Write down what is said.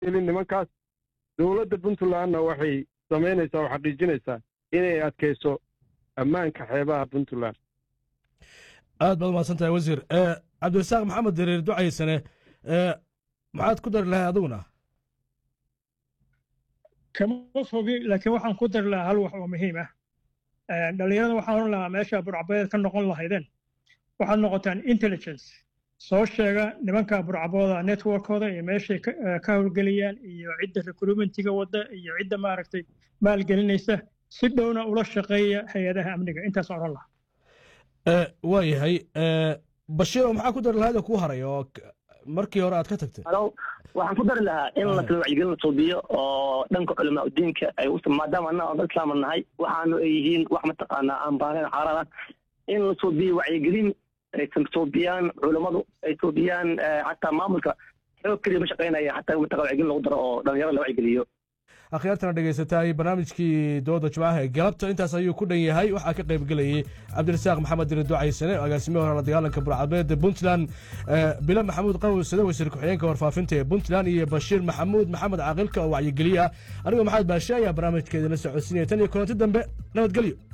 gelin nimankaas dowladda puntlandna waxay samaynaysaa oo xaqiijinaysaa inay adkayso ammaanka xeebaha puntland aad baad umahadsan tahay wasiir cabdirasaaq maxamed dariir ducaysane maxaad ku dari lahay adiguna kama fogi laakiin waxaan ku dari lahaa hal wax oo muhiim ah dhallinyarada waxaan oran lahaa meesha burcabeed ka noqon lahaydeen waxaad noqotaan intelligence soo sheega nimanka burcabooda networkooda iyo meeshay ka howlgeliyaan iyo cidda recruitmentiga wadda iyo cidda maaragtay maalgelinaysa si dhowna ula shaqeeya hay-adaha amniga intaas oran lahaa waa yahay bashiiro maxaa ku dari lahayd oo kuu haray oo markii hore aad ka tagtay waxaan ku dari lahaa in la wacyigelin la suubiyo oo dhanka culamaa udiinka ay maadaama annaga dad islaama nahay waxaanu ay yihiin wax mataqaanaa aan baanayn xaaraan ah in la suubiyo wacyigelin ay suubiyaan culammadu ay suubiyaan xataa maamulka xoog keliya ma shaqaynaya xataa mataqa wacyigelin lagu daro oo dhalinyarada la wacyigeliyo akhyaartana dhegaysataay barnaamijkii dooda jimcaha ee galabta intaas ayuu ku dhan yahay waxaa ka qayb gelayay cabdirasaaq maxamed diri ducaysane agaasimihi hore la dagaalanka burcabeed puntland bilo maxamuud qawsade wasiir ku-xigeenka warfaafinta ee puntland iyo bashiir maxamuud maxamed caaqilka oo wacyigeliya anigoo maxamed baashe ayaa barnaamijkeedina socodsiinaya tan iyo kulanti dambe nabadgelyo